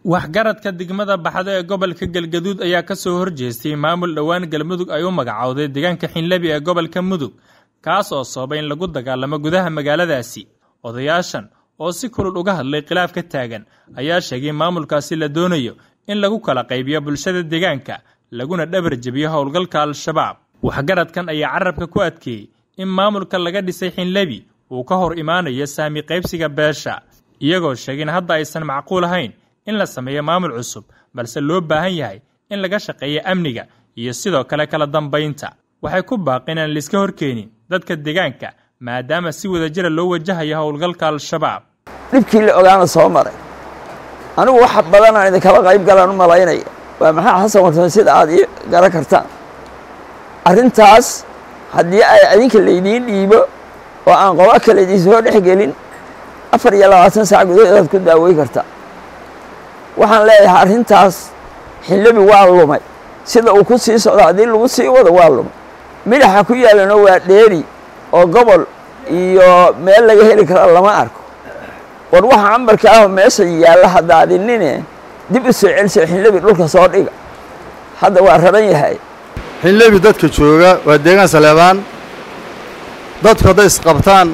waxgaradka degmada baxdo ee gobolka galgaduud ayaa ka soo horjeestay maamul dhowaan galmudug ay u magacowday deegaanka xinlebi ee gobolka mudug kaas oo sababay in lagu dagaalamo gudaha magaaladaasi odayaashan oo si kulul uga hadlay khilaaf ka taagan ayaa sheegay maamulkaasi la doonayo in lagu kala qaybiyo bulshada deegaanka laguna dhabar jebiyo howlgalka al-shabaab waxgaradkan ayaa carabka ku adkeeyey in maamulka laga dhisay xinlebi uu ka hor imaanayo saami qaybsiga beesha iyagoo sheegay in hadda aysan macquul ahayn in la sameeyo maamul cusub balse loo baahan yahay in laga shaqeeyo amniga iyo sidoo kale kala dambaynta waxay ku baaqeen aan laiska horkeenin dadka deegaanka maadaama si wadajira loo wajahayo howlgalka al-shabaab dhibkii la ogaana soo maray anigu wax badanaan idinkala qayb galaan u malaynaya waa maxaa xasan warsan sida aad ii garan kartaan arrintaas haddii ay idinka laydiin dhiibo oo aan qobo kale idinsoo dhex gelin afar iyo labaatan saac gudaheedaad ku daawey kartaa waxaan leeyahay arrintaas xinlebi waa lumay sida uu ku sii socdo haddii lagu sii wado waa lumay midhaxa ku yaalano waa dheeri oo gobol iyo meel laga heli kara lama arko war waxa ambarka ah meesha yaalla hadaadinine dib u soo celisa xinlebi dhulka soo dhiga hadda waa raban yahay xinlebi dadka jooga waa deegaan saleebaan dadku hadday isqabtaan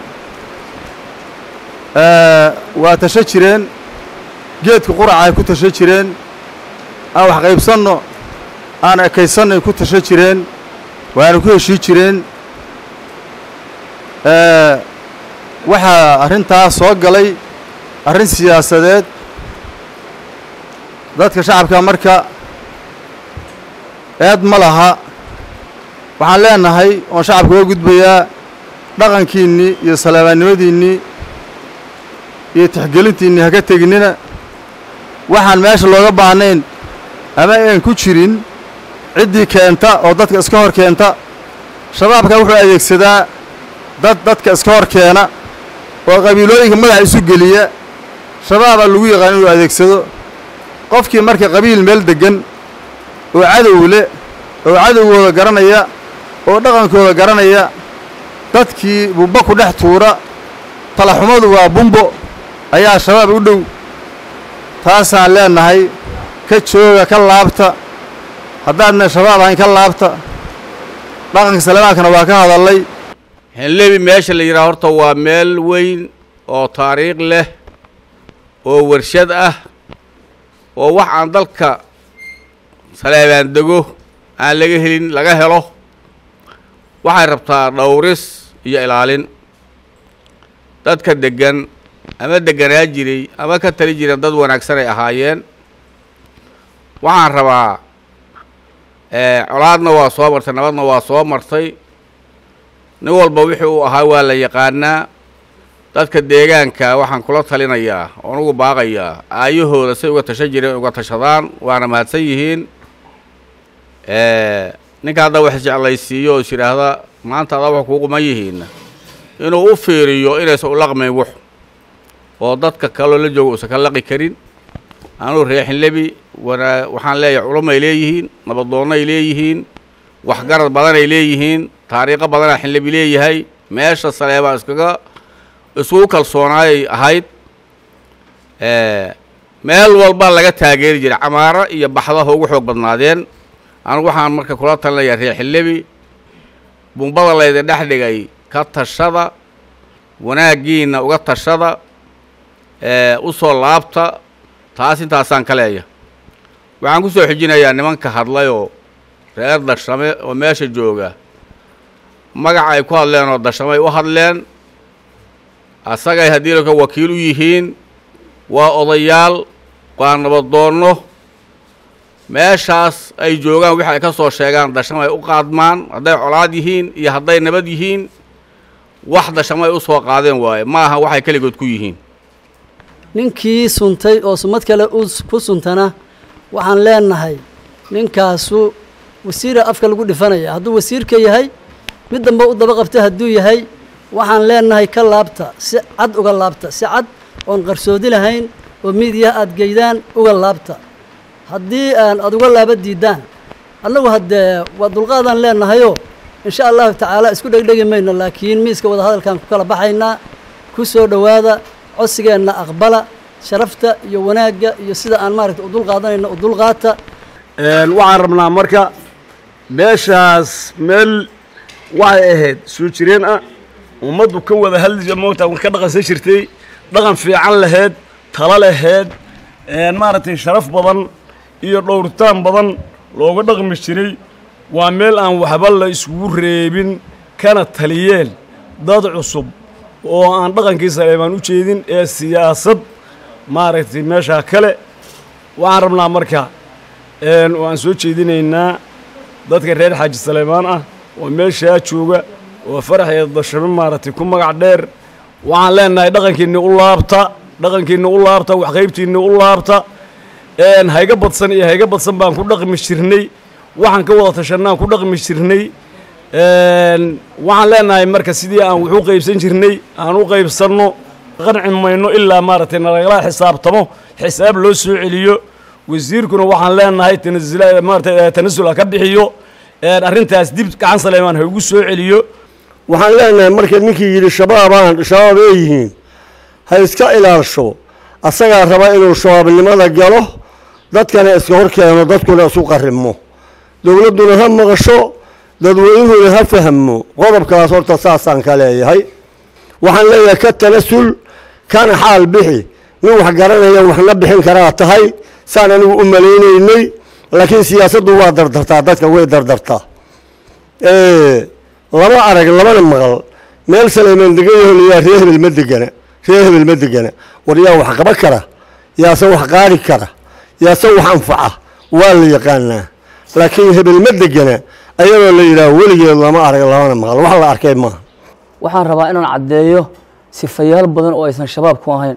waa tasho jireen geedka quraca ay ku tasho jireen aan wax qaybsanno aan ekaysannoy ku tasho jireen waana ku heshii jireen waxaa arrintaas soo galay arrin siyaasadeed dadka shacabka marka eed ma laha waxaan leenahay oon shacabka uga gudbayaa dhaqankiinnii iyo saleebaannimadiinnii iyo tixgelintiinnii haka teginnina waxaan meesha looga baahnayn ama aan ku jirin ciddii keenta oo dadka iska hor keenta shabaabka wuxuu adeegsadaa dad dadka iska hor keena oo qabiilooyinka madaxa isu geliya shabaabaa lagu yaqaan inuu adeegsado qofkii marka qabiil meel deggan oo cadow leh oo cadowgooda garanaya oo dhaqankooda garanaya dadkii bumbo ku dhex tuura talaxumadu waa bumbo ayaa shabaab u dhow taasaan leenahay ka jooga ka laabta haddaadna shabaab ahayn ka laabta dhaqanka salebaankana waa ka hadallay xinlebi meesha la yidhaha horta waa meel weyn oo taariikh leh oo warshad ah oo wax aan dalka saleebaan dego aan laga helin laga helo waxay rabtaa dhowris iyo ilaalin dadka deggan ama degganaa jiray ama ka tali jireen dad wanaagsan ay ahaayeen waxaan rabaa colaadna waa soo martay nabadna waa soo martay nin walba wixii uu ahaa waa la yaqaanaa dadka deegaanka waxaan kula talinayaa oon ugu baaqayaa aayahooda say uga tashan jireen uga tashadaan waana mahadsan yihiin ninka hadda wax isjeclaysiiyo oo is yidhaahda maanta adaa wax kuu quman yihiinna inuu u fiiriyo inaysan u laqmayn wux oo dadka kaloo la jooga uusan ka laqi karin anuu reexinlebi wana waxaan leeyahay culumay leeyihiin nabadoonnay leeyihiin waxgarad badanay leeyihiin taariikho badanaa xinlebi leeyahay meesha saleebaa iskaga isugu kalsoonaayay ahayd meel walba laga taageeri jiray camaaro iyo baxdaha ugu xoog badnaadeen anigu waxaan marka kula talinayaa reexinlebi bumbada laydin dhex dhigay ka tashada wanaaggiinna uga tashada u soo laabta taas intaasaan ka leeya waxaan ku soo xijinayaa nimanka hadlayoo reer dashame oo meesha jooga magaca ay ku hadleen oo dashamay u hadleen asagay haddii laka wakiil u yihiin waa odayaal waa nabadoonno meeshaas ay joogaan wixi ay ka soo sheegaan dashamo ay u qaadmaan hadday colaad yihiin iyo hadday nabad yihiin wax dashamo ay u soo qaadeen waaye ma aha waxay keligood ku yihiin ninkii suntay oo sumad kale ku suntana waxaan leenahay ninkaasu wasiira afka lagu dhifanaya hadduu wasiirka yahay mid dambe u daba qabta hadduu yahay waxaan leenahay ka laabta si cad uga laabta si cad oon qarsoodi lahayn oo miidiyaha aada geydaan uga laabta haddii aan aada uga laaba diidaan annagu haddee waa dulqaadaan leenahayoo insha allahu tacaala isku dhegdhegi mayno laakiin miiska wadahadalkaan ku kala baxaynaa ku soo dhowaada codsigeenna aqbala sharafta iyo wanaagga iyo sida aan maaragta u dul qaadanayno u dulqaata waxaan rabnaa marka meeshaas meel waxay ahayd soo jireen ah ummaddu ka wada hadli moogta ka dhaqansan jirtay dhaqan fiican laheyd talo laheyd maaragtay sharaf badan iyo dhowritaan badan looga dhaqmi jiray waa meel aan waxba la iskugu reebin kana taliyeen dad cusub oo aan dhaqankii saleebaan u jeedin ee siyaasad maaragtay meeshaa kale waxaan rabnaa marka waan soo jeedinaynaa dadka reer xaaji saleebaan ah oo meeshaa jooga oo farax iyo dashame maaragtay ku magac dheer waxaan leenahay dhaqankiinni u laabta dhaqankiinni u laabta waxqaybtiinni u laabta hayga badsan iyo hayga badsan baan ku dhaqmi jirnay waxaan ka wada tashanaan ku dhaqmi jirnay waxaan leenahay marka sidii aan wax u qaybsan jirnay aan u qaybsanno qanci mayno ilaa maaragtay nalagala xisaabtamo xisaab loo soo celiyo wasiirkuna waxaan leenahay tanasula maarata tanasul ha ka bixiyo arrintaas dib gacan saleemaan ha ugu soo celiyo waxaan leenahay marka ninkii yidhi shabaabaan shabaab ay yihiin ha iska ilaalsho asagaa raba inuu shabaabnimada galo dadkana iska hor keeno dadkuna isu qarrimo dowladduna ha maqasho dadweynuhuna ha fahmo qodobkaas horta saasaan ka leeyahay waxaan leeyahay ka tanasul kana xaal bixi nin wax garanaya waxna bixin karaa tahay saan anigu u malaynaynay laakiin siyaasaddu waa dardartaa dadka way dardartaa lama arag labana maqal meel saleymaan degan yaho layaa ree hebel ma degana ree hebel ma degana war yaa wax qaba kara yaase wax qaari kara yaase wax anfaca waa la yaqaanaa laakiin hebel ma degana ayadoo la yidhaah weligeed lama arag labana maqal wax la arkay maaha waxaan rabaa inaan caddeeyo sifayaal badan oo aysan shabaab ku ahayn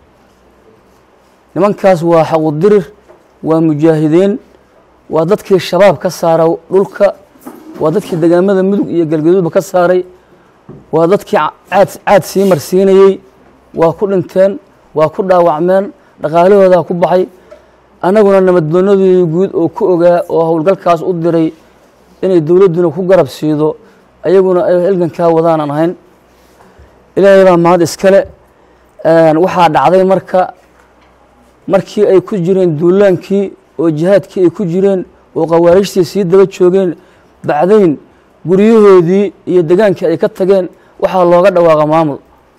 nimankaas waa xaqudirir waa mujaahidiin waa dadkii shabaab ka saara dhulka waa dadkii degaamada mudug iyo galgaduudba ka saaray waa dadkii caad caad sii marsiinayey waa ku dhinteen waa ku dhaawacmeen dhaqaalahoodaa ku baxay annaguna nabaddoonadii guud oo ku ogaa oo howlgalkaas u diray inay dowladduna ku garab siido ayaguna ay halgankaa wadaanan ahayn ilaahay baa mahad iskale waxaa dhacday marka markii ay ku jireen duulaankii oo jihaadkii ay ku jireen oo khawaarijtii sii daba joogeen bacdayn guryahoodii iyo degaankii ay ka tageen waxaa looga dhawaaqa maamul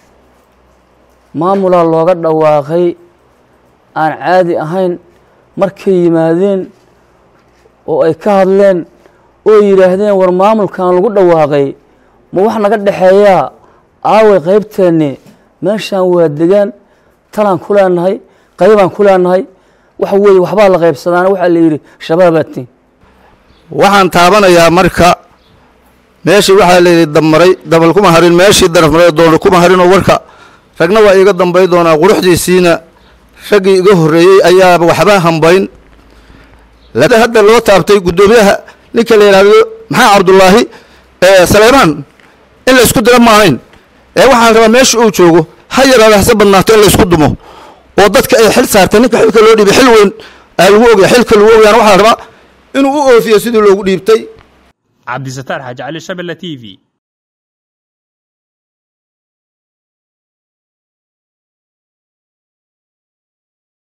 maamulaa looga dhawaaqay aan caadi ahayn markay yimaadeen oo ay ka hadleen oo yidhaahdeen war maamulkan lagu dhawaaqay ma wax naga dhexeeyaa aaway qaybteenni meeshaan waa degaan talaan ku leenahay qaybaan ku leenahay waxa weeye waxbaa la qaybsadaana waxaa la yidhi shabaabaatiin waxaan taabanayaa marka meeshii waxaa layidhi dabmaray dabal kuma harin meeshii darafmaray doona kuma harinoo warka ragna waa iiga dambay doonaa quruxdiisiina raggii iga horreeyey ayaaba waxba hambayn laakiin hadda loo taabtay guddoomiyaha ninka la yidhaahdo maxaa cabdullaahi saleymaan in la isku dira ma ahayn ee waxaan rabaa meesha uu joogo ha yaraada hase badnaato in la isku dumo oo dadka ay xil saartay ninka xilka loo dhiibay xil weyn aa lagu ogaya xilka lagu ogayaana waxaa la rabaa inuu u oofiyo sidii loogu dhiibtay cabdisataar xaaji cali shabelle t v